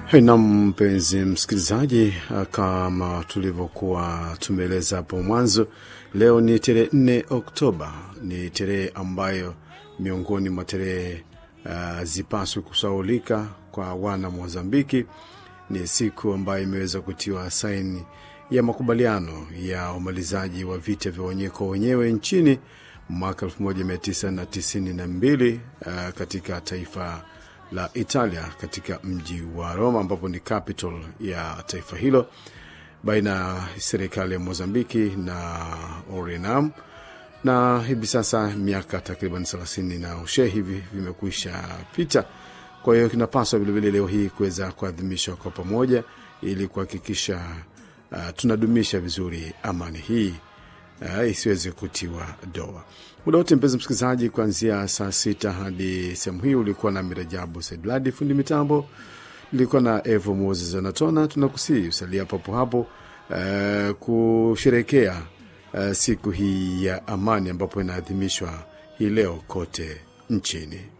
Na mpenzi msikilizaji, kama tulivyokuwa tumeeleza hapo mwanzo, leo ni tarehe 4 Oktoba. Ni tarehe ambayo miongoni mwa tarehe uh, zipaswi kusaulika kwa wana Mozambiki. Ni siku ambayo imeweza kutiwa saini ya makubaliano ya umalizaji wa vita vya wenyewe kwa wenyewe nchini mwaka 1992 uh, katika taifa la Italia katika mji wa Roma ambapo ni capital ya taifa hilo baina ya serikali ya Mozambiki na Orenam, na hivi sasa miaka takriban thelathini na ushe hivi vimekwisha pita. Kwa hiyo kinapaswa vilevile leo hii kuweza kuadhimishwa kwa pamoja ili kuhakikisha uh, tunadumisha vizuri amani hii uh, isiweze kutiwa doa muda wote. Mpenzi msikilizaji, kuanzia saa sita hadi sehemu hii ulikuwa na Mirajabu Saidladi fundi mitambo, nilikuwa na Evo Moses Anatona. Tunakusii usalia papo hapo uh, kusherekea uh, siku hii ya amani ambapo inaadhimishwa hii leo kote nchini.